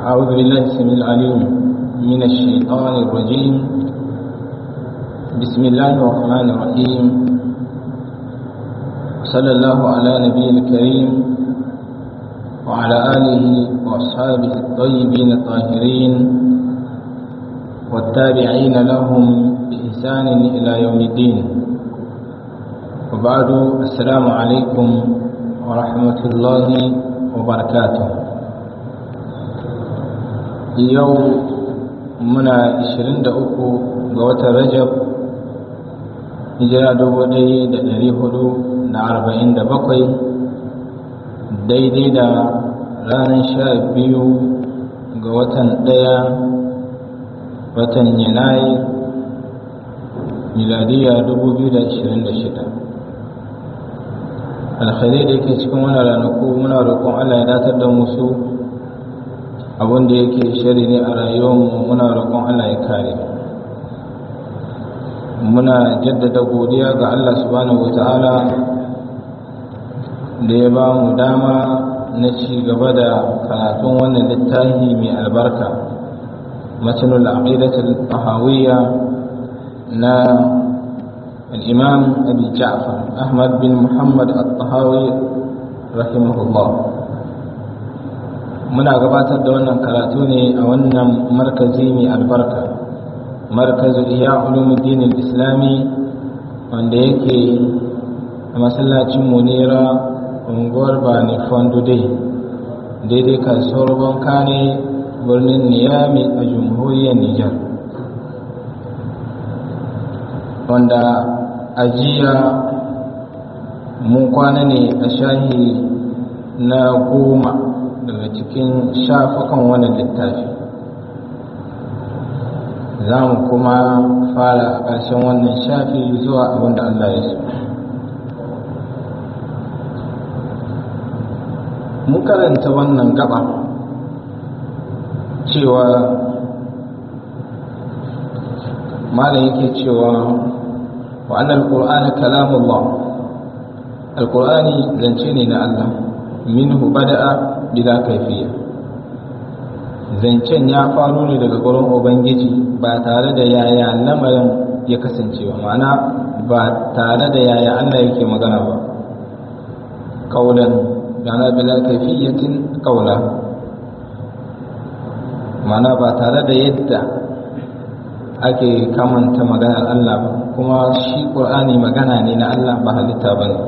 أعوذ بالله السميع العليم من الشيطان الرجيم بسم الله الرحمن الرحيم صلى الله على نبي الكريم وعلى آله وأصحابه الطيبين الطاهرين والتابعين لهم بإحسان إلى يوم الدين وبعد السلام عليكم ورحمة الله وبركاته yau muna 23 ga watan rajab hijira 1447 daidai da ranar sha biyu ga watan ɗaya watan yanayi miladiya 2026 alkhairai da yake cikin wani ranaku muna roƙon allah ya datar da musu abin da yake shari ne a rayuwarmu muna roƙon Allah ya kare muna jaddada godiya ga Allah subhanahu wata'ala da ya ba mu dama na ci gaba da karatun wannan littafi mai albarka matsalul aqidatul tahawiyya na al-imam abi ja'far ahmad bin muhammad at-tahawi rahimahullah muna gabatar da wannan karatu ne a wannan markazi mai albarka markazu iya ulumuddin islami wanda yake a masallacin munira unguwar bani fondude daidai kasuwar banka ne birnin niyami a jamhuriyar nijar wanda ajiya mun kwana ne a shahi na goma daga cikin shafukan wannan littafi za mu kuma fara a ƙarshen wannan shafi zuwa abin da Allah ya so mun karanta wannan gaba cewa malam yake cewa wa annal qur'ana kalamullah alqur'ani zance ne na Allah minhu bada'a bila kaifiya zancen ya faru ne daga gurin ubangiji ba tare da yaya lamarin ya kasance ba ma'ana ba tare da yaya allah yake magana ba kaulan yana bila kaifiyatin kaula ma'ana ba tare da yadda ake kamanta maganar allah ba kuma shi ƙur'ani magana ne na allah ba halitta ba ne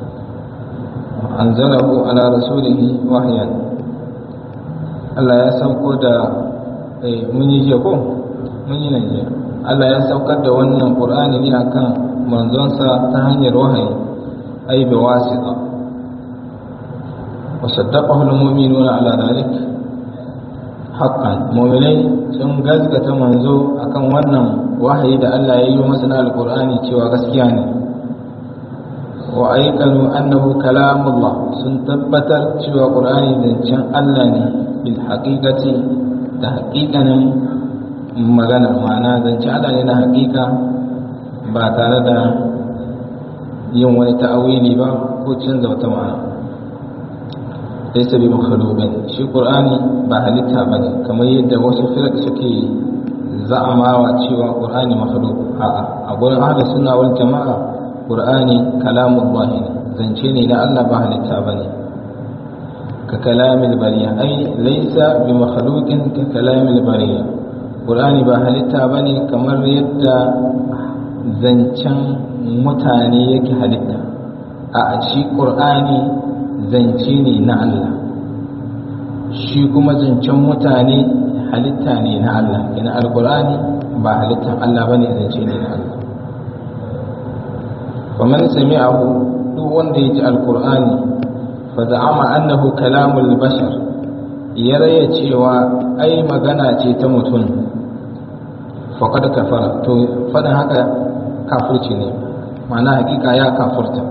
anzalahu ala rasulihi wahyan Allah ya sauko da mun yi jiya ko mun yi nan jiya Allah ya saukar da wannan Qur'ani ne akan manzonsa ta hanyar wahayi ay bi wasita wa saddaqahu al-mu'minuna ala dhalik haqqan mu'minai sun gaskata manzo akan wannan wahayi da Allah ya yi masa na al-Qur'ani cewa gaskiya ne wa aikanu annahu kalamullah sun tabbatar cewa qur'ani zancen Allah ne bil haqiqati da haqiqanin magana ma'ana zancen Allah ne na haqiqa ba tare da yin wani ta'awili ba ko canza wata ma'ana laysa bi makhluqin shi qur'ani ba halitta bane kamar yadda wasu firq suke za'amawa cewa qur'ani makhluq a'a a gurin ahlus sunna wal jama'a ƙur'ani kalamun ne zance ne na Allah ba halitta ba ne ka kalamil bariya ai laisa bi makhluqin ka kalamil bariya ƙur'ani ba halitta ba ne kamar yadda zancen mutane yake halitta a shi ƙur'ani zance ne na Allah shi kuma zancen mutane halitta ne na Allah ina alƙur'ani ba halittan Allah ba ne zance ne na Allah ومن سمعه duk wanda ya ji alkur'ani fa za'ama annahu kalamul bashar ya raya cewa ai magana ce ta mutum faqad kafara to faɗin haka kafirci ne ma'ana hakika ya kafurta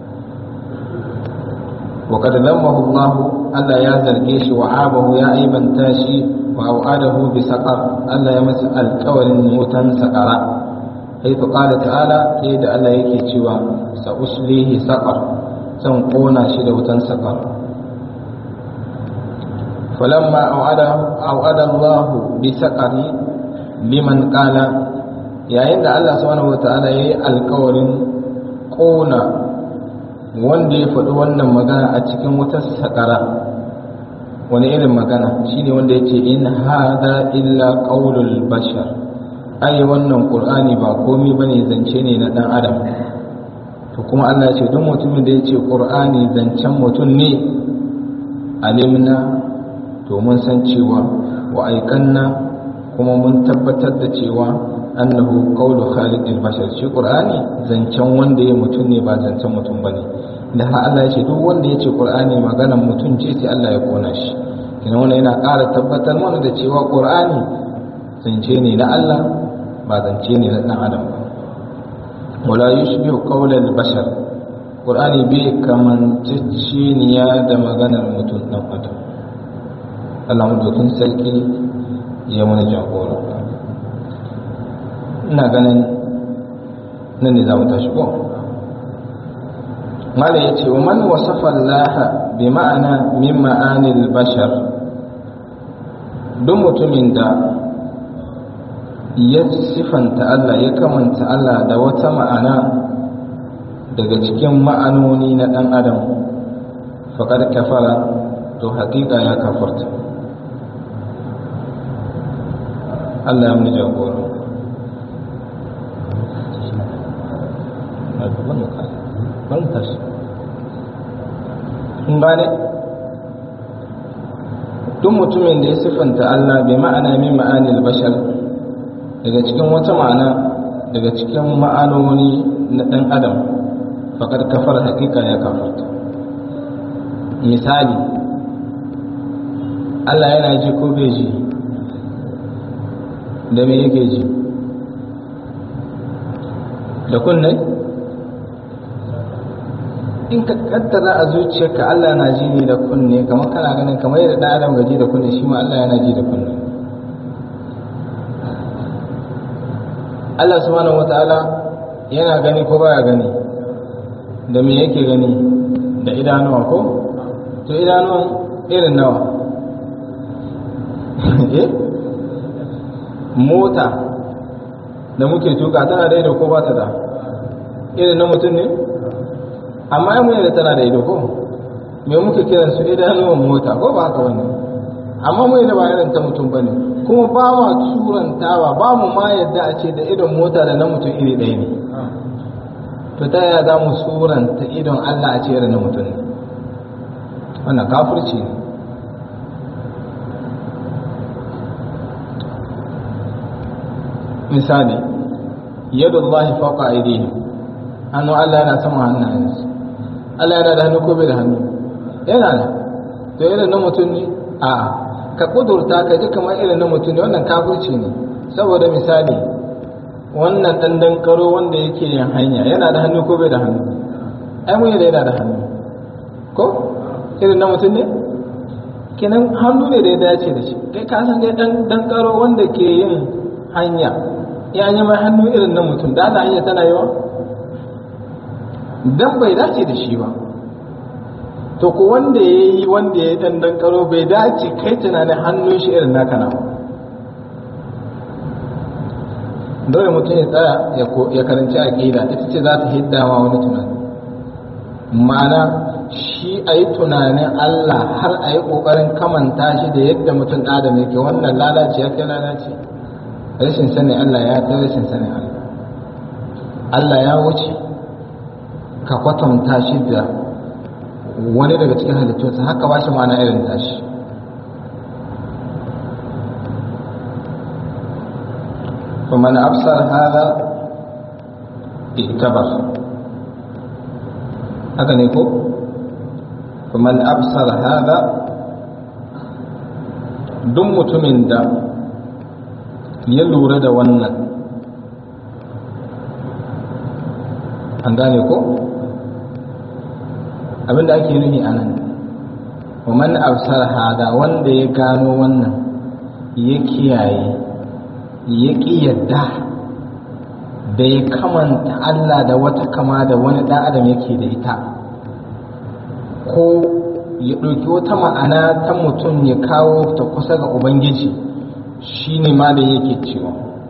wa qad lammahu Allah Allah ya zarge shi wa abahu ya aibanta shi wa au'adahu bi saqar Allah ya masa alƙawarin wutan saqara حيث قال تعالى تيد الله yake cewa sa uslihi saqar zan kona shi da wutan saqar falamma au'ada Allah bi saqari liman qala yayin da Allah subhanahu wataala yayi alƙawarin ƙona wanda ya faɗi wannan magana a cikin wutar saƙara wani irin magana shine wanda ya ce in hada illa qaulul bashar ai wannan qur'ani ba komai bane zance ne na dan adam to kuma Allah ya ce duk mutumin da ya ce qur'ani zancen mutum ne alimna to mun san cewa wa aikanna kuma mun tabbatar da cewa annahu qawlu khaliqil bashar shi qur'ani zancen wanda ya mutum ne ba zancen mutum bane da har Allah ya ce duk wanda ya ce qur'ani maganar mutum ce sai Allah ya kona shi kina wannan yana ƙara tabbatar mana da cewa qur'ani zance ne na Allah ba zance ne na dan adam ba wala yushbihu qawlal bashar qur'ani bai kamanceceniya da maganar mutum dan adam Allah mu sarki ya mana jagora ina ganin nan ne za mu tashi ko mala ya ce wa man wasafa Allah bi ma'ana min ma'anil bashar duk mutumin da ya sifanta Allah ya kamanta Allah da wata ma'ana daga cikin ma'anoni na ɗan adam faƙar kafara to haƙiƙa ya kafarta Allah ya mu jagora kun gane duk mutumin da ya siffanta Allah bai ma'ana min ma'anil bashar daga cikin wata ma'ana daga cikin ma'anoni na ɗan adam faƙar kafar hakika ya kafarta misali Allah yana ji ko bai ji da me yake ji da kunne in ka kaddara a zuciyarka Allah na ji ne da kunne kamar kana ganin kamar yadda ɗan adam gaji da kunne shi ma Allah yana ji da kunne Allah subhanahu wataala yana gani ko baya gani da me yake gani da idanuwa ko to idanuwan irin nawa eh mota da muke tuka tana da ido ko ba ta da irin na mutum ne amma mu da tana da ido ko me muke kiran su idanuwan mota ko ba haka wani amma mu da ba irin ta mutum bane kuma ba ma turantawa ba mu ma yadda a ce da idon mota da na mutum iri ɗaya ne to ta yaya za mu suranta idon Allah a ce irin na mutum ne wannan kafirci ne misali yadullahi fawqa aydihim hannu Allah yana sama hannayensu Allah yana da hannu ko bai da hannu yana da to irin na mutum ne a ka kudurta ka ji kamar irin na mutum ne wannan kafirci ne saboda misali wannan dandan karo wanda yake yin hanya yana da hannu ko bai da hannu ai mun yana da hannu ko irin na mutum ne kenan hannu ne da ya dace da shi kai ka san dai dan dan karo wanda ke yin hanya ya yi mai hannu irin na mutum da ana hanya tana yawa dan bai dace da shi ba to ko wanda ya yi wanda ya yi dandan karo bai dace kai tunanin hannun shi irin naka na dole mutum ya tsaya ya karanci aƙida ita ce za ta hiddawa wani tunani ma'ana shi a yi tunanin Allah har a yi ƙoƙarin kamanta shi da yadda mutum adam yake wannan lalace ya kai lalace rashin sanin Allah ya kai rashin sanin Allah Allah ya wuce ka kwatanta shi da wani daga cikin halittunsa haka ba shi ma'ana irin tashi فمن أبصر هذا اعتبر هذا نيكو فمن أبصر هذا دم متمن دا يلور دا ونن an gane ko abinda ake nufi a nan wa man absar hada wanda ya gano wannan ya kiyaye ya ƙi yadda da ya kamanta Allah da wata kama da wani ɗan adam yake da ita ko ya ɗauki wata ma'ana ta mutum ya kawo ta kusa ga ubangiji shine ma da yake cewa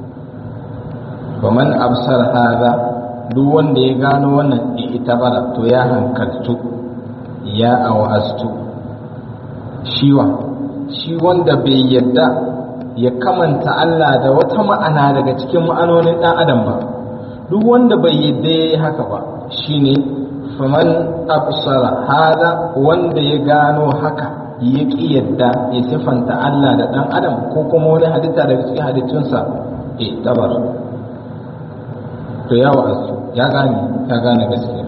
faman absar hada duk wanda ya gano wannan itabara to ya hankaltu ya awastu shiwa shi wanda bai yadda ya kamanta Allah da wata ma'ana daga cikin ma'anonin ɗan adam ba duk wanda bai yadda ya yi haka ba shine faman absara hada wanda ya gano haka ya ƙi yadda ya siffanta Allah da ɗan adam ko kuma wani halitta daga cikin halittunsa e tabar to ya wa'azu ya gane ya gane gaskiya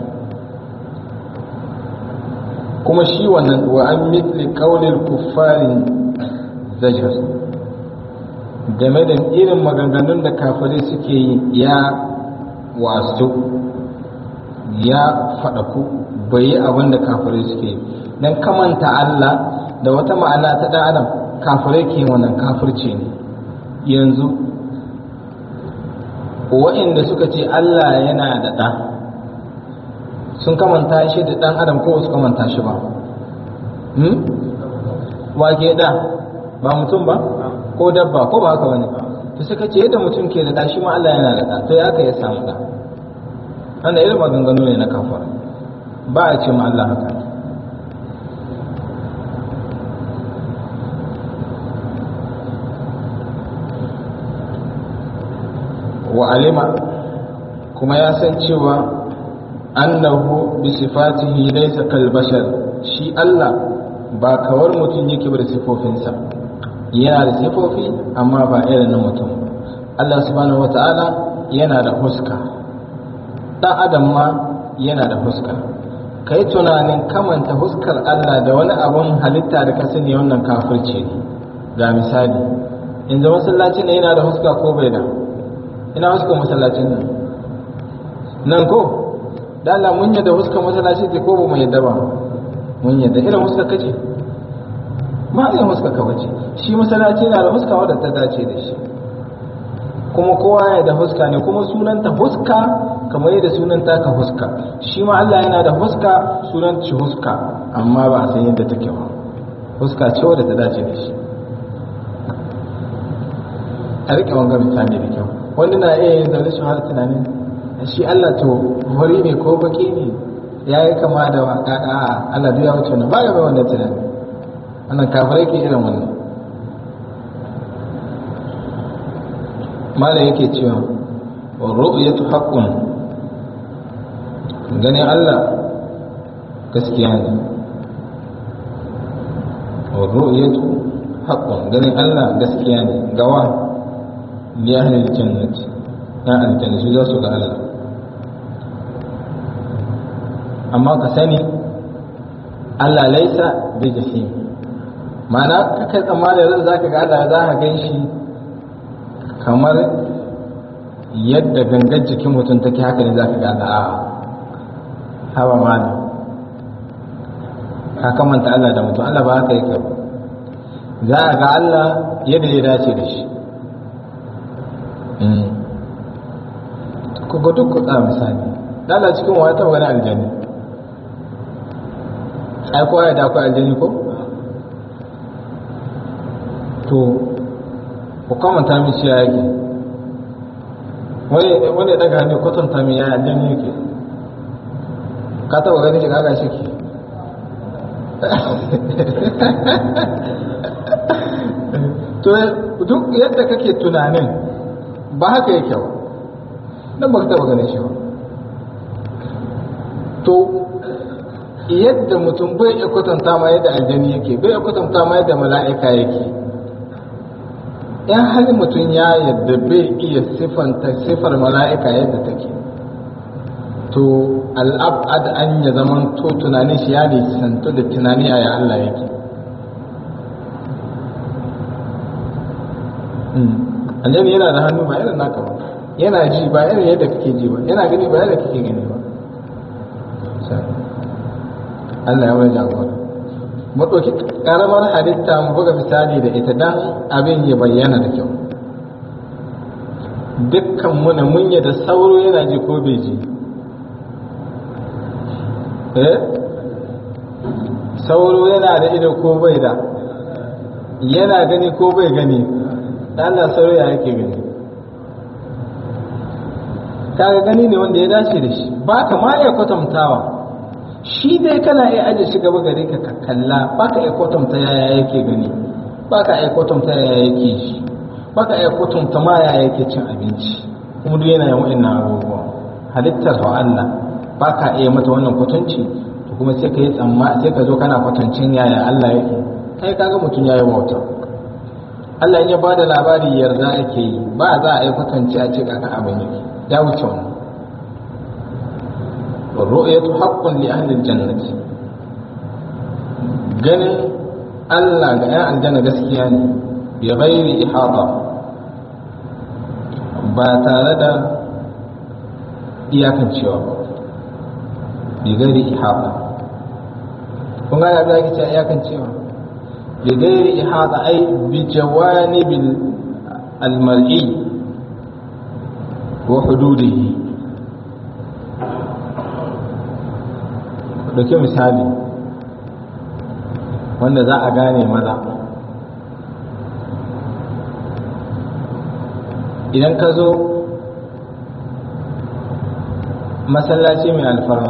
kuma shi wannan wa an mitli qaulil kuffarin zajar game da irin maganganun da kafirai suke yi ya wasu ya faɗaku bai yi abin da kafirai suke yi don kamanta Allah da wata ma'ana ta ɗan adam kafirai ke wannan kafirci ne yanzu wa'inda suka ce Allah yana da ɗa sun kamanta shi da ɗan adam ko su kamanta shi ba wa ke ɗa ba mutum ba ko dabba ko ba haka wani to suka ce yadda mutum ke da ɗa shi ma Allah yana da ɗa to ya ka ya samu ɗa wanda irin maganganu ne na kafar ba a ce ma Allah haka wa alima kuma ya san cewa annahu bi sifatihi laysa kal bashar shi Allah ba kawar mutum yake ba da sifofinsa yana da sifofi amma ba irin na mutum Allah subhanahu wata'ala yana da huska dan adam ma yana da huska kai tunanin kamanta huskar Allah da wani abun halitta da ka sani wannan kafirci ne ga misali yanzu masallaci ne yana da huska ko bai da ina huskar masallacin nan nan ko da Allah mun yadda huskar masallaci ce ko ba mu yadda ba mun yadda irin huskar kace ma irin huskar ka bace shi masallaci yana da huska wadda ta dace da shi kuma kowa ya da huska ne kuma sunanta huska kamar yadda sunanta ka huska shi ma Allah yana da huska sunan shi huska amma ba a san yadda take ba huska ce wadda ta dace da shi a rike wanga misali da kyau wani na iya yin zaune shi har tunanin shi Allah to hori ne ko baki ne ya yi kama da waka a Allah duk ya wuce wannan ba gaba wannan tunani wannan kafirai ke irin wannan mala yake cewa wa ru'yatu haqqun ganin Allah gaskiya ne wa ru'yatu haqqun ganin Allah gaskiya ne gawa li ahli aljannati ya aljanna su za su ga Allah amma ka sani Allah laisa bi jahim ma'ana kai tsammanin ran zaka ga Allah za ka gan shi kamar yadda gangar jikin mutum take haka ne za ka ga Allah a hawa mana ka kamanta Allah da mutum Allah ba haka yake ba za a ga Allah yadda ya dace da shi ku ga duk kuɗa misali dala cikin wata wani aljani ai kowa ya da akwai aljani ko to ku kamanta min shi yake wani wani ya daga hannu kwatanta min ya aljani yake ka taba ganin shi kaga shi ke to duk yadda kake tunanin ba haka yake ba nan ba ka taba ganin shi ba to yadda mutum bai iya kwatanta ma yadda aljani yake bai iya kwatanta ma yadda mala'ika yake in hali mutum ya yadda bai iya siffanta siffar mala'ika yadda take to al'abad an ya zaman to tunanin shi ya nisantu da tunani a ya Allah yake annabi yana da hannu ba irin naka ba yana ji ba irin yadda kake ji ba yana gani ba yadda kake gani ba Allah ya wani jagora mu ɗauki ƙaramar halitta mu buga misali da ita dan abin ya bayyana da kyau dukkan muna mun da sauro yana ji ko bai ji eh sauro yana da ido ko bai da yana gani ko bai gani Allah sauro ya yake gani kaga gani ne wanda ya dace da shi ba ka ma iya kwatantawa shi dai kana iya aje shi gaba gare ka kalla ba ka iya kwatanta yaya yake gani ba ka iya kwatanta yaya yake shi ba ka iya kwatanta ma yaya yake cin abinci kuma duk yana yin wa'annan abubuwa halittar wa Allah ba ka iya mata wannan kwatanci to kuma sai ka yi tsamma sai ka zo kana kwatancin yaya Allah yake kai kaga mutum yayi wauta Allah in ya bada labari yarda ake yi ba za a yi kwatanci a ce kaka abin yake ya wuce wannan والرؤية حق لأهل الجنة ganin Allah ga 'yan aljanna gaskiya ne bi ghairi ihata ba tare da iyakancewa ba bi ghairi ihata kun ga abin da ake cewa iyakancewa bi ghairi ihata ai bi jawanibil almar'i wa hududihi dauke misali wanda za a gane maza idan ka zo masallaci mai alfarma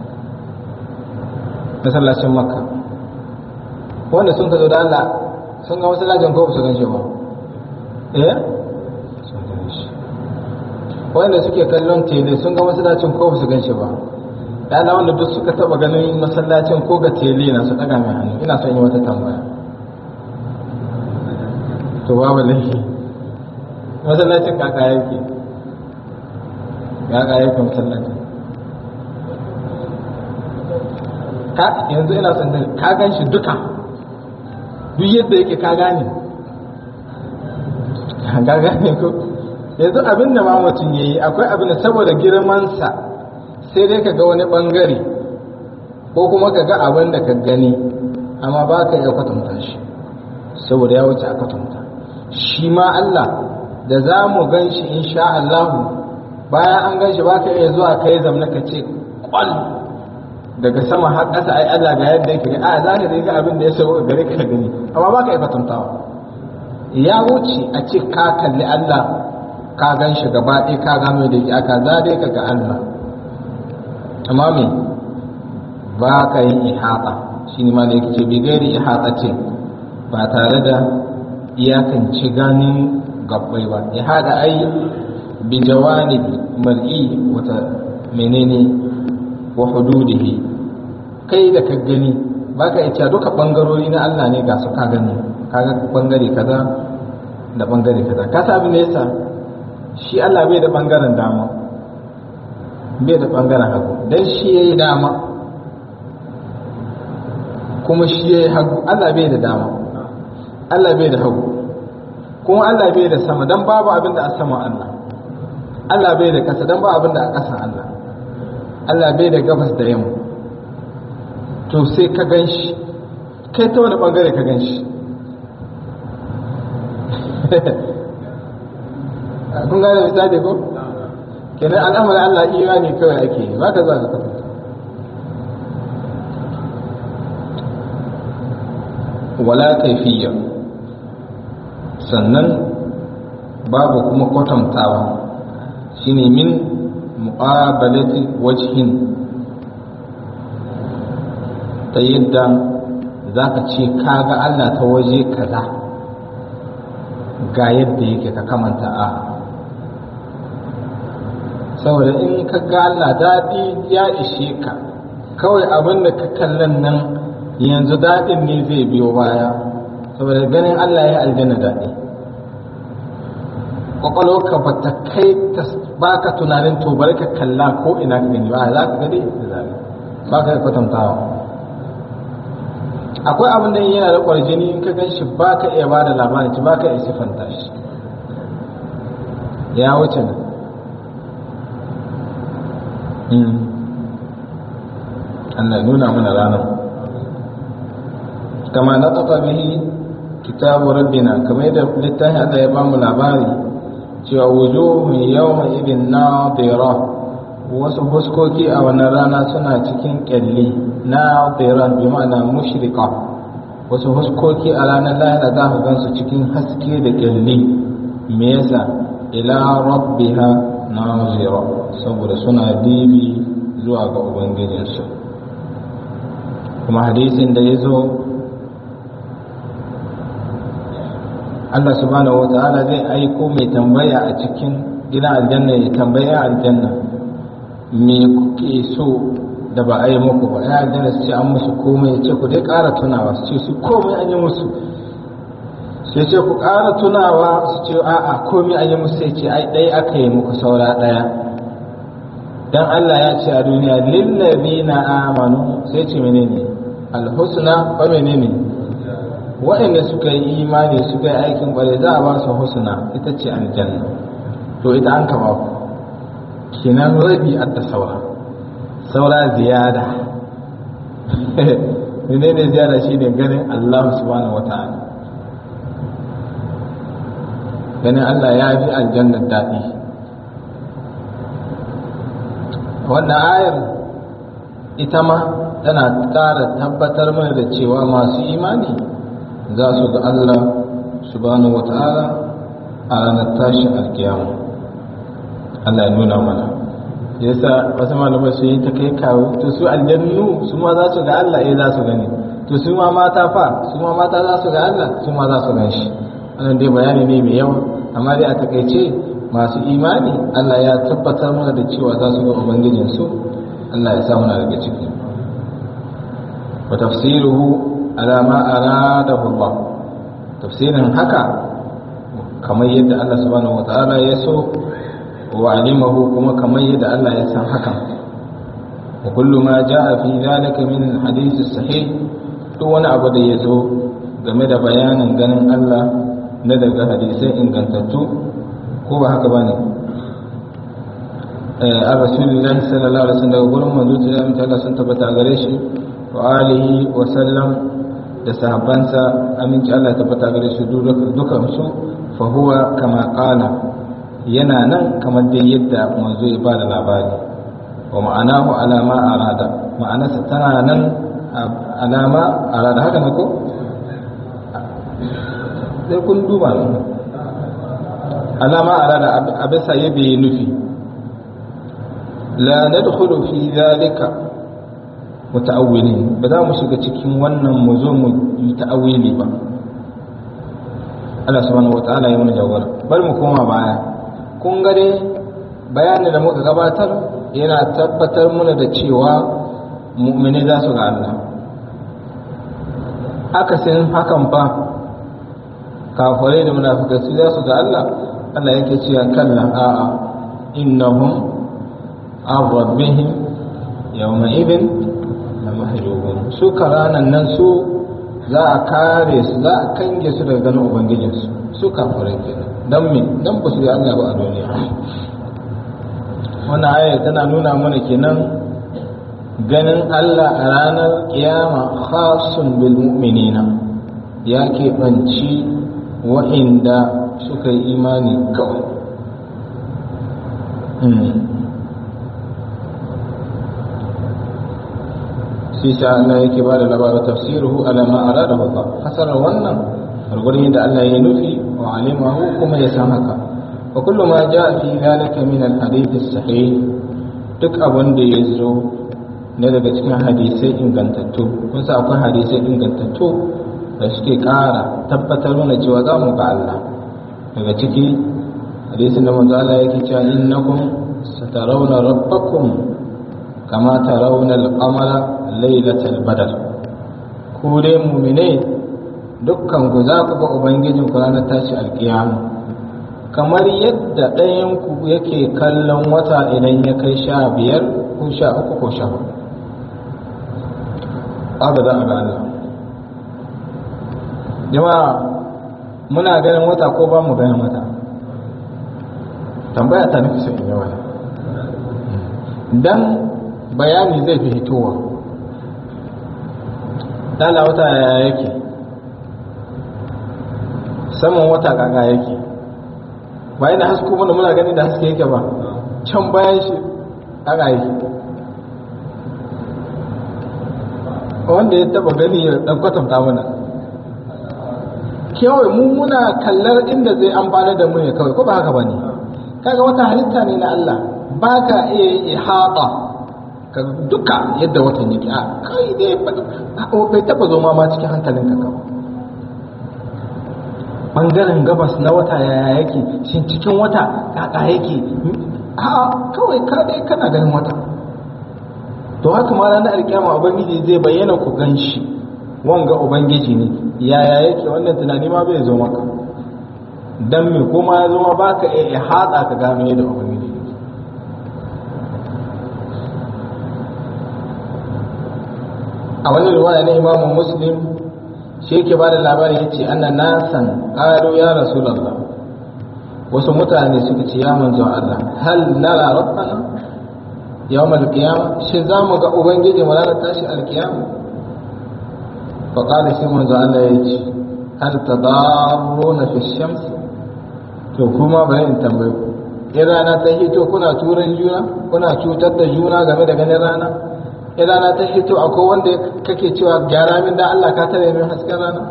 masallacin makka wanda sun ka zo da Allah sun ga masallacin ko su gan shi ba eh sun gan shi wanda suke kallon tele sun ga masallacin ko su gan shi ba yana wanda duk suka taba ganin masallacin ko ga tele na su daga mai hannu ina son yi wata tambaya to babu laifi masallacin kaka yake kaka yake masallacin ka yanzu ina son ka gan shi duka duk yadda yake ka gane ka gane ko yanzu abin da ma mutum ya yi akwai abin da saboda girmansa sai dai ka ga wani bangare ko kuma ka ga abin da ka gani amma ba ka iya kwatanta shi saboda ya wuce a kwatanta shi ma Allah da za mu gan shi insha Allahu bayan an gan shi ba ka iya zuwa kai zamna ka ce kwal daga sama har ƙasa ai Allah ga yadda yake a za ka ga abin da ya sauka gare ka gani amma ba ka iya kwatantawa ya wuce a ce ka kalli Allah ka gan shi gaba ɗaya ka gano da ya ka za dai ka ga Allah amma me ba ka yin ihata shi ne ma da yake ce bi gairi ihata ce ba tare da iyakance ganin gabbai ba ihata ai bi jawani mar'i wata menene wa hududihi kai da ka gani ba ka iya duka bangarori na Allah ne ga su ka gani kaga bangare kaza da bangare kaza ka sa abin da yasa shi Allah bai da bangaren dama bai da ɓangaren hagu don shi ya yi dama kuma shi ya yi hagu Allah bai da dama Allah bai da hagu kuma Allah bai da sama don babu abin da a sama Allah Allah bai da ƙasa don babu abin da a ƙasan Allah Allah bai da gabas da yamma to sai ka gan shi kai ta wani ɓangare ka gan shi kun gane misali ko? kenan al'amarin Allah imani kawai ake yi ba ka za ka kwatanta wala kaifiyya sannan babu kuma kwatantawa shine min muqabalati wajhin ta yadda za ka ce kaga Allah ta waje kaza ga yadda yake ka kamanta a saboda in ka ga Allah daɗi ya ishe ka kawai abin da ka kallon nan yanzu daɗin ne zai biyo baya saboda ganin Allah ya aljanna daɗi kwakwalwarka ba ta kai ta ba ka tunanin to bari ka kalla ko ina ka gani ba za ka gani da zaɓi ba ka kwatantawa akwai abin da yana da ƙwarjini in ka gan shi ba ka iya ba da labarin ba ka iya siffanta shi ya wuce nan Allah nuna mana ranar kama na taɓa bihi kitabu rabbina kamar yadda littafin Allah ya bamu labari cewa wujuhun yawma idin nadira wasu huskoki a wannan rana suna cikin kyalli na tsiran bi ma'ana mushrika wasu huskoki a ranar lahira za ka gansu cikin haske da kyalli me yasa ila rabbiha nazira saboda suna dibi zuwa ga ubangijinsu kuma hadisin da ya zo Allah subhanahu wa ta'ala zai aiko mai tambaya a cikin gidan aljanna ya tambaya aljanna me kuke so da ba a yi muku ba ya aljanna su ce an musu komai ya ce ku dai ƙara tunawa su ce su komai an yi musu sai ce ku ƙara tunawa su ce a'a komai an yi musu sai ce ai ɗaya aka yi muku saura ɗaya dan Allah ya ce a duniya lillazina amanu sai ce menene alhusna ba menene waɗanda suka yi imani suka yi aikin ƙwarai za a ba su husna ita ce aljanna to ita an kama ku kinan rabi a da saura saura ziyada menene ziyada shine ganin Allah subhanahu wata'ala ganin Allah ya fi aljannar daɗi wannan ayar ita ma tana ƙara tabbatar mana da cewa masu imani za su ga Allah subhanahu wata'ala a ranar tashi alkiyama Allah ya nuna mana yasa wasu malamai su yi ta kai kawo to su aljannu su ma za su ga Allah eh za su gani to su ma mata fa su ma mata za su ga Allah su ma za su gan shi wannan dai bayani ne mai yawa amma dai a takaice masu imani Allah ya tabbatar mana da cewa za su ga ubangijin su Allah ya sa muna daga ciki wa tafsiruhu ala ma aradahu Allah tafsirin haka kamar yadda Allah subhanahu wataala ya so wa alimahu kuma kamar yadda Allah ya san hakan wa kullu ma jaa fi dhalika min hadith sahih duk wani abu da ya zo game da bayanin ganin Allah na daga hadisai ingantattu ko ba haka bane a rasulullahi sallallahu alaihi wasallam daga gurin manzo ta yi Allah sun tabbata gare shi wa alihi wa sallam da sahabbansa aminci Allah tabbata gare su dukan su fa huwa kama qala yana nan kamar dai yadda manzo ya bada labari wa ma'anahu alama arada ma'anarsa tana nan alama arada haka ne ko sai kun duba ne alama arada abisa yadda ya nufi la nadkhulu fi dhalika muta'awwilin ba za mu shiga cikin wannan mu zo mu yi ta'awili ba Allah subhanahu wata'ala ya mana jawara bari mu koma baya kun ga dai bayanin da muka gabatar yana tabbatar mana da cewa mu'mini za su ga Allah akasin hakan fa kafirai da munafikai su za su ga Allah Allah yake cewa kalla a'a innahum an rabbihim yawma idin la mahjubun su karanan nan su za a kare su za a kange su daga ganin ubangijinsu su kafirai kenan dan me dan ba su yi Allah ba a duniya wannan aya tana nuna mana kenan ganin Allah a ranar kiyama khasun bil mu'minina ya keɓanci wa'inda suka yi imani kawai shi sa Allah yake ba da labarin tafsiruhu ala ma arada Allah fasarar wannan gurgurin da Allah ya nufi wa alimahu kuma ya san haka wa kullu ma jaa fi dhalika min al hadith sahih duk abin da ya zo ne daga cikin hadisai ingantattu kun sa akwai hadisai ingantattu da suke ƙara tabbatar mana cewa za mu ga Allah daga ciki hadisin da manzo Allah yake cewa innakum satarawna rabbakum kama tarawna al-qamara laylatal badr ku dai mu'mine dukkan ku za ku ga ubangijin ku ranar tashi alkiyama kamar yadda ɗayan ku yake kallon wata idan ya kai sha biyar ko sha uku ko sha hudu haka za a ga Allah jama'a muna ganin wata ko ba mu ganin wata tambaya ta nufi sun yi wani dan bayani zai fi hitowa dala wata yaya yake saman wata kaga yake bayan da hasko mana muna gani da haske yake ba can bayan shi aka yi wanda ya taba gani ya dan kwatanta mana kawai mu muna kallar inda zai amfana da mu ne kawai ko ba haka bane kaga wata halitta ne na Allah ba ka iya ihata ka duka yadda watan yake a kai dai bai taba zo ma cikin hankalinka kawai bangaren gabas na wata yaya yake shin cikin wata kaka yake a kawai ka dai kana ganin wata to haka ma ranar alkiyama ubangiji zai bayyana ku gan shi wanga ubangiji ne yaya yake wannan tunani ma bai zo maka dan me kuma ya zo ma baka iya hada ka gano yadda ubangiji yake a wani riwaya na imamu muslim shi yake ba da labari ya ce ana nasan ƙaro ya rasulallah wasu mutane suka ce ya manzo Allah hal nara rabbana yawm al-qiyama shi za mu ga ubangiji mu ranar tashi al-qiyama fa qala shi manzo Allah ya ce hal tadarruna fi shams to kuma bari in tambaye ku in rana ta hito kuna turan juna kuna cutar da juna game da ganin rana in rana ta hito akwai wanda kake cewa gyara min da Allah ka tare min hasken rana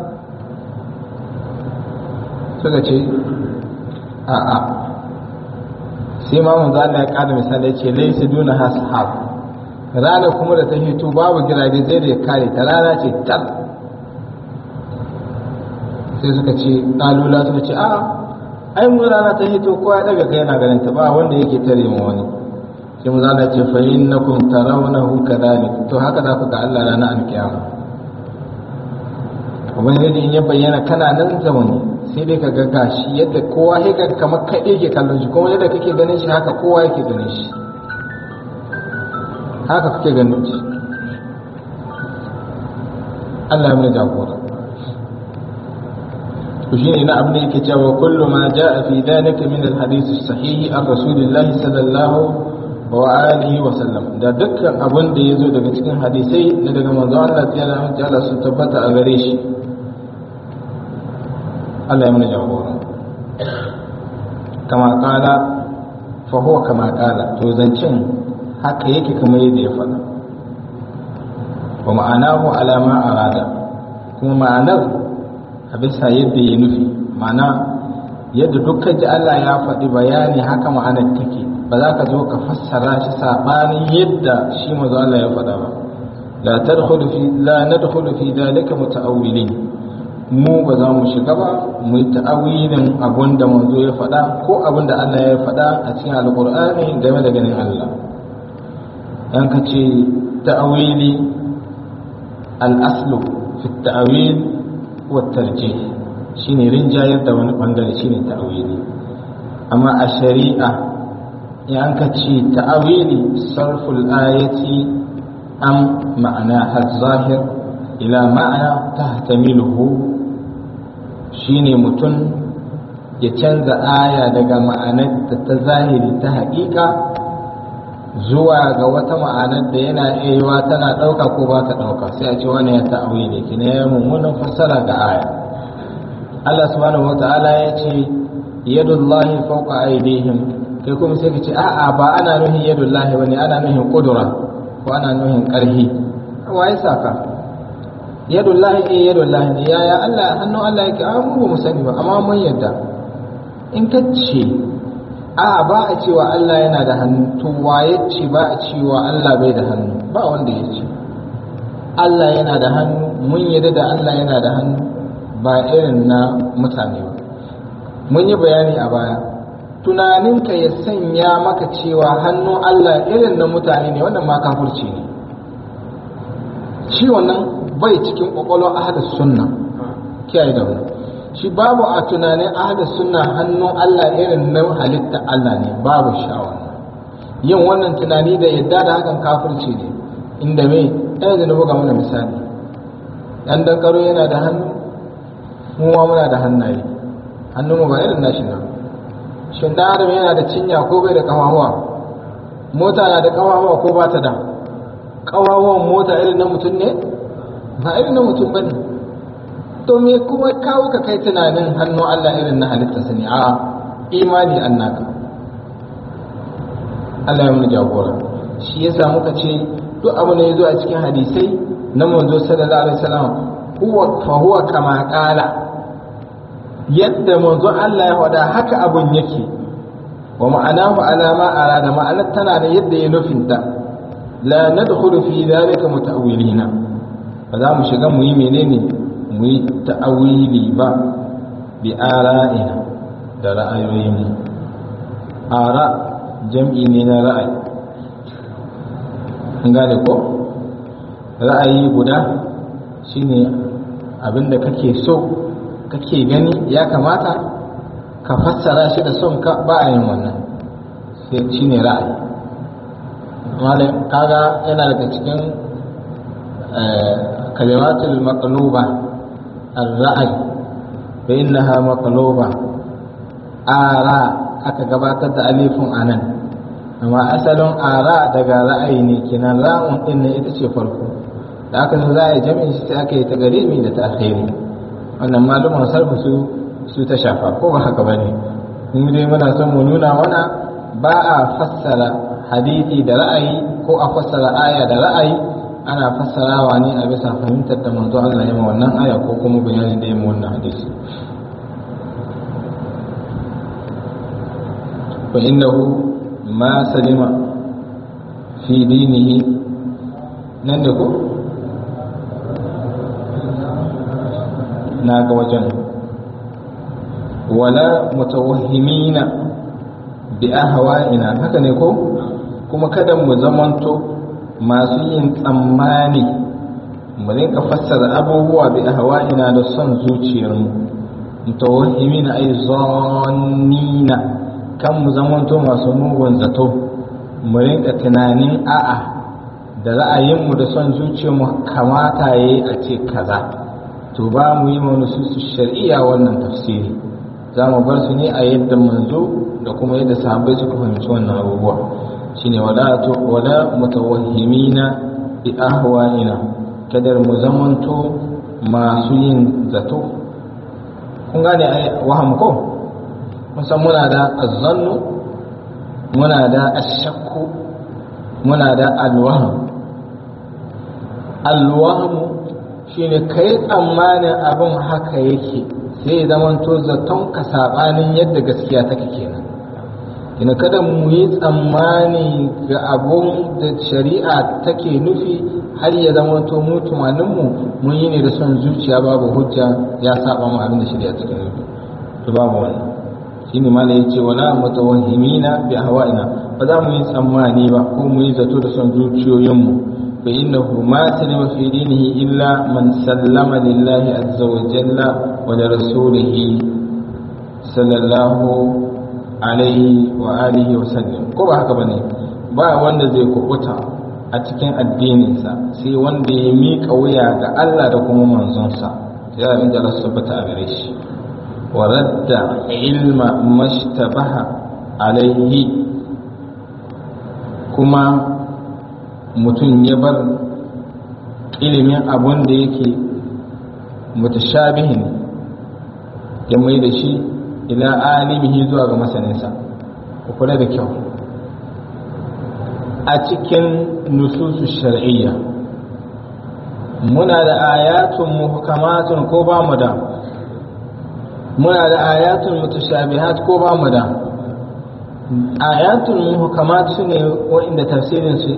suka ce a a sai ma mun zalla ya kada misali ya ce laysa duna hashab rana kuma da ta hito babu girage zai da ya kare ta rana ce tar sai suka ce ɗalula suka ce a ai mu rana ta hito kowa ya daga kai yana ganin ta ba wanda yake tare mu wani sai mu zana ce fa innakum tarawnahu kadhalik to haka za ku ga Allah ranar alkiyama ubangiji in ya bayyana kana nan zamani sai dai ka ga gashi yadda kowa ya ga kamar kai yake kallon shi kuma yadda kake ganin shi haka kowa yake ganin shi haka kake ganin shi Allah ya mana jagora to shine na abin da yake cewa kullu ma jaa fi dhalika min al-hadith as-sahih an rasulillahi sallallahu wa alihi wa sallam da dukkan abin da ya zo daga cikin hadisai na daga manzo Allah ta yana mace Allah sun tabbata a gare shi Allah ya mana jagora kama kala fa huwa kama kala to zancin haka yake kamar yadda ya faɗa wa ma'anahu ala ma arada kuma ma'anar a bisa yadda ya nufi ma'ana yadda dukkan ji Allah ya faɗi bayani haka ma'anar take ba za ka zo ka fassara shi sabanin yadda shi manzo Allah ya faɗa ba la tadkhulu fi la nadkhulu fi dalika mutaawwilin mu ba za mu shiga ba mu yi ta'awilin abun da manzo ya faɗa ko abun da Allah ya faɗa a cikin alqur'ani game da ganin Allah dan ka ce ta'awili al-aslu fi ta'awil wa tarjih shine rinjayar da wani bangare shine ta'awili amma a shari'a in an ka ce ta'awili sarful ayati am ma'ana zahir ila ma'ana tahtamiluhu shine mutum ya canza aya daga ma'anar da ta zahiri ta haƙiƙa zuwa ga wata ma'anar da yana iya tana ɗauka ko ba ta ɗauka sai a ce wani ya ta'awili kina ya mummunan fassara ga aya Allah subhanahu wa ta'ala ya ce yadullahi fawqa aydihim kai kuma sai ka ce a'a ba ana nuhin yadullahi bane ana nuhin kudura ko ana nuhin karhi waye saka yadullahi eh yadullahi ne yaya Allah hannun Allah yake a mu ba mu sani ba amma mun yadda in ka ce a ba a cewa Allah yana da hannu to waye ce ba a cewa Allah bai da hannu ba wanda ya ce Allah yana da hannu mun yadda da Allah yana da hannu ba irin na mutane ba mun yi bayani a baya tunaninka ya sanya maka cewa hannun Allah irin na mutane ne wannan ma kafurci ne shi wannan bai cikin kwakwalwar ahadus sunna kiyaye da wani shi babu a tunanin ahadus sunna hannun Allah irin na halitta Allah ne babu sha'awa yin wannan tunani da yadda da hakan kafurci ne inda me ɗaya da na buga mana misali ɗan dankaro yana da hannu mu ma muna da hannaye hannunmu ba irin nashi na shin dan adam yana da cinya ko bai da kafafuwa mota na da kafafuwa ko ba ta da kafafuwan mota irin na mutum ne ba irin na mutum bane to me kuma kawo ka kai tunanin hannun Allah irin na halittarsa ne a imani annaka Allah ya mun jagora shi yasa muka ce duk abu ne yazo a cikin hadisai na manzo sallallahu alaihi wasallam huwa fa huwa kama qala yadda manzo Allah ya faɗa haka abun yake wa ma'anahu ala ma arada ma'anar tana da yadda ya nufinta la nadkhulu fi dhalika muta'awwilina ba za mu shiga mu yi menene mu yi ta'awili ba bi ara'ina da ra'ayoyin ara jam'i ne na ra'ayi an gane ko ra'ayi guda shine abinda kake so kake gani ya kamata ka fassara shi da son ka ba a yin wannan sai shine ra'ayi malam kaga yana daga cikin kalimatul maqluba ar-ra'y fa innaha maqluba ara aka gabatar da alifun anan amma asalin ara daga ra'ayi ne kenan ra'un din ne ita ce farko da aka zo za a yi jami'in shi sai aka yi tagarimi da ta'khiri wannan malumin sarfu su su ta shafa ko ba haka bane mu dai muna son mu nuna mana ba a fassara hadisi da ra'ayi ko a fassara aya da ra'ayi ana fassarawa ne a bisa fahimtar da manzo Allah ya wannan aya ko kuma bayanin da ya wannan hadisi fa innahu ma salima fi dinihi nan da ko na ga wajen wala mutawahhimina bi ahwa'ina haka ne ko kuma kada mu zamanto masu yin tsammani mu rinka fassara abubuwa bi ahwa'ina da son zuciyarmu mutawahhimina ay zannina kan mu zamanto masu mugun zato mu rinka tunanin a'a da ra'ayinmu da son zuciyarmu kamata yayi a ce kaza to ba mu yi wani su shari'a wannan tafsiri za mu bar su ne a yadda manzo da kuma yadda sahabbai suka fahimci wannan abubuwa shine wala to wala mutawahhimina bi ahwa'ina kadar mu zamanto masu yin zato kun gane ai waham ko musan muna da azzannu muna da ashakku muna da alwaham alwahamu shine kai tsammanin abin haka yake sai ya zamanto zaton ka sabanin yadda gaskiya take kenan kina kada mu yi tsammani ga abun da shari'a take nufi har ya zamanto mu tunaninmu mun yi ne da son zuciya babu hujja ya saba mu abin da shari'a take nufi to babu wannan shine mala yace wala mutawahhimina bi hawa'ina ba za mu yi tsammani ba ko mu yi zato da son zuciyoyinmu فإنه ما سلم في دينه إلا من سلم لله عز وجل ولرسوله صلى الله عليه وآله وسلم ko ba haka bane ba wanda zai kubuta a cikin addininsa sai wanda ya miƙa wuya ga Allah da kuma manzonsa sai abin da Allah tabbata a gare shi wa radda ilma mashtabaha alaihi kuma mutum ya bar ilimin abun da yake mutashabihin ya mai da shi ila alimihi zuwa ga masaninsa ku kula da kyau a cikin nususu shar'iyya muna da ayatun muhkamatun ko ba mu da muna da ayatun mutashabihat ko ba mu da ayatun muhkamat su ne wa'inda tafsirin su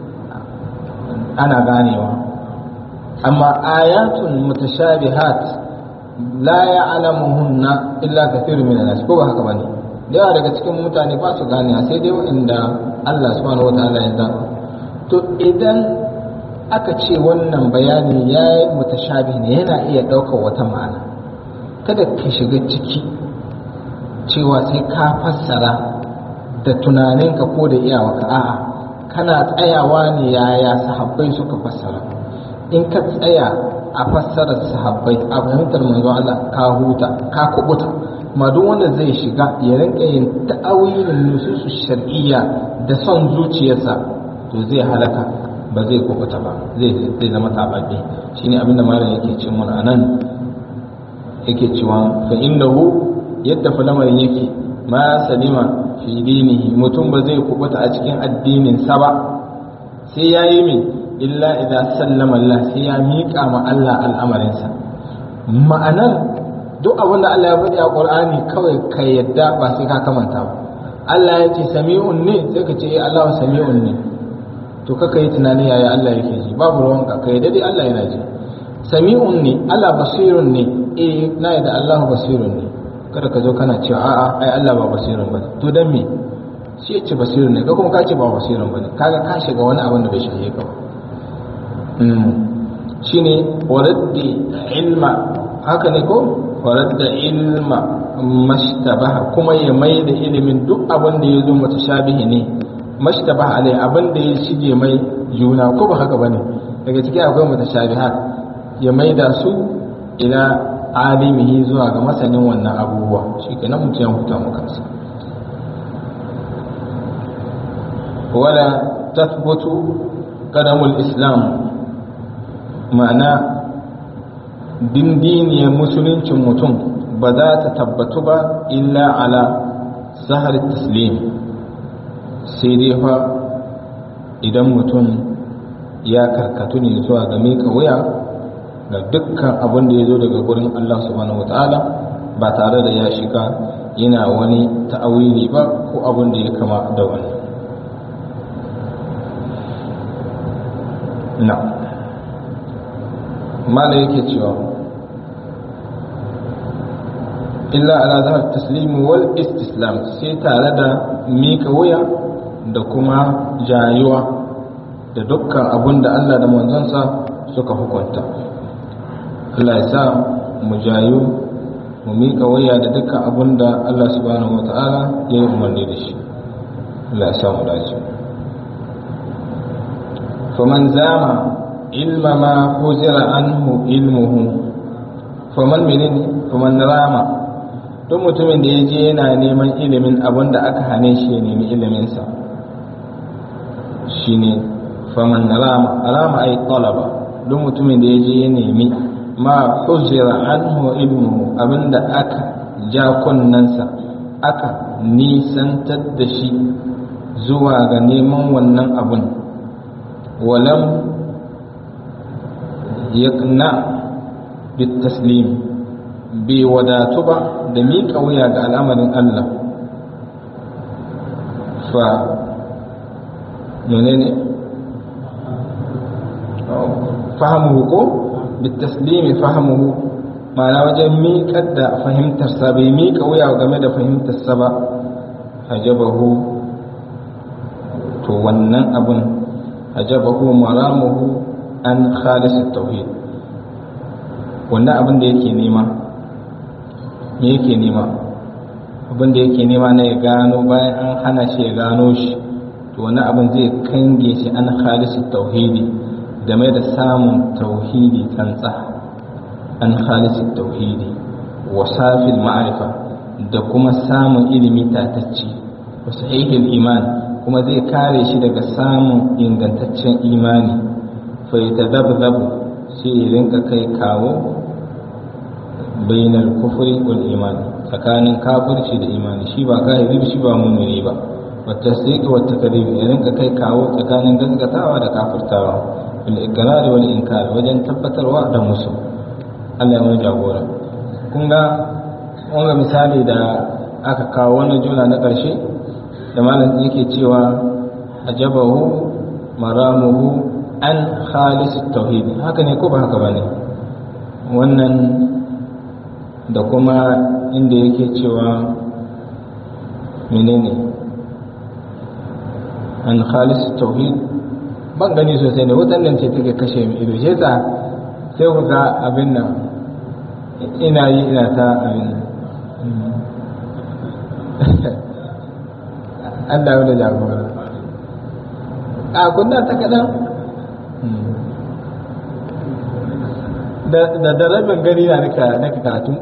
ana ganewa amma ayatun mutashabihat la ya'lamuhunna illa kathirun min nas ko ba haka bane da yawa daga cikin mutane ba su gane sai dai wanda Allah subhanahu wataala ya zaba to idan aka ce wannan bayani ya yi mutashabi ne yana iya ɗaukar wata ma'ana kada ka shiga ciki cewa sai ka fassara da tunaninka ko da iyawarka a'a kana tsayawa ne yaya sahabbai suka fassara in ka tsaya a fassarar sahabbai a fahimtar manzo Allah ka huta ka kubuta ma duk wanda zai shiga ya rinka yin ta'awilin nususu shar'iyya da son zuciyarsa to zai halaka ba zai kubuta ba zai zai zama tababbe shine abinda malam yake ce mun anan yake cewa fa innahu yadda fa lamarin yake ma salima fi dinihi mutum ba zai kubuta a cikin addinin sa ba sai ya yi min illa idan sallama Allah sai ya miƙa ma Allah al'amarinsa ma'anar duk abin da Allah ya faɗi a Qur'ani kawai ka yadda ba sai ka kamanta ba Allah ya ce sami'un ne sai ka ce eh Allah sami'un ne to kaka yi tunani yaya Allah yake ji babu ruwanka ka yadda dai Allah yana ji sami'un ne Allah basirun ne eh na yadda Allah basirun ne kada ka zo kana cewa a'a ai Allah ba basirun bane to dan me shi ya ce basirun ne ka kuma ka ce ba basirun bane kaga ka shiga wani abin da bai shahe ka ba shine waraddi ilma haka ne ko waradda ilma mashtabaha kuma ya mai da ilimin duk abin da ya zo mutashabihi ne mashtabaha alai abin da ya shige mai juna ko ba haka bane daga ciki akwai mutashabihat ya mai da su ila alimihi zuwa ga masanin wannan abubuwa shi kenan mutum ya huta mu kansa wala tathbutu qadamul islam ma'ana dindiniyar musuluncin mutum ba za ta tabbatu ba illa ala sahar taslim sai dai fa idan mutum ya karkatu ne zuwa ga miƙa wuya ga dukkan abin da ya zo daga gurin Allah subhanahu wata'ala ba tare da ya shiga yana wani ta'awili ba ko abin da ya kama da wani na mala yake cewa illa ala zahar taslimu wal istislam sai tare da mika wuya da kuma jayuwa da dukkan abin da Allah da manzansa suka hukunta Allah ya sa mu jayu mu mika wuya da dukkan abin da Allah subhanahu wata'ala ya yi umarni da shi Allah ya sa mu dace faman zama ilma ma hujira anhu ilmuhu faman menene faman rama duk mutumin da ya je yana neman ilimin abin da aka hane shi ya nemi iliminsa shine faman rama rama ay talaba duk mutumin da ya je ya nemi ma hujira anhu ilmuhu abinda aka ja kunnansa aka nisantar da shi zuwa ga neman wannan abin walam yaqna bitaslim bai wadatu ba da miƙa wuya ga al'amarin Allah fa menene fahimu ko bitaslimi fahimu ma'ana wajen miƙar da fahimtarsa bai miƙa wuya game da fahimtarsa ba hajabahu to wannan abin hajabahu maramuhu an khalis tauhid wannan abin da yake nema me yake nema abin da yake nema na ya gano bayan an hana shi ya gano shi to wannan abin zai kange shi an khalis tauhidi game da samun tauhidi tsantsa an khalis tauhidi wa safil ma'arifa da kuma samun ilimi tatacce wa sahihil iman kuma zai kare shi daga samun ingantaccen imani fa yatadabdabu sai ya rinka kai kawo bainal kufri wal iman tsakanin kafirci da imani shi ba kafiri shi ba mumini ba wa tasdiqi wa takdhib ya rinka kai kawo tsakanin gaskatawa da kafirtawa bil iqrar wal inkar wajen tabbatarwa da musu Allah ya wani jagora kun ga wanga misali da aka kawo wannan jumla na ƙarshe da malam yake cewa ajabahu maramuhu an khalis tauhid haka ne ko ba haka bane wannan da kuma inda yake cewa menene an khalis tauhid ban gani sosai ne wutan nan ce take kashe mi ido shi yasa sai ku ga abin nan ina yi ina ta abin nan an dawo da jagora a kunna ta kaɗan da da rabin gari na nika karatu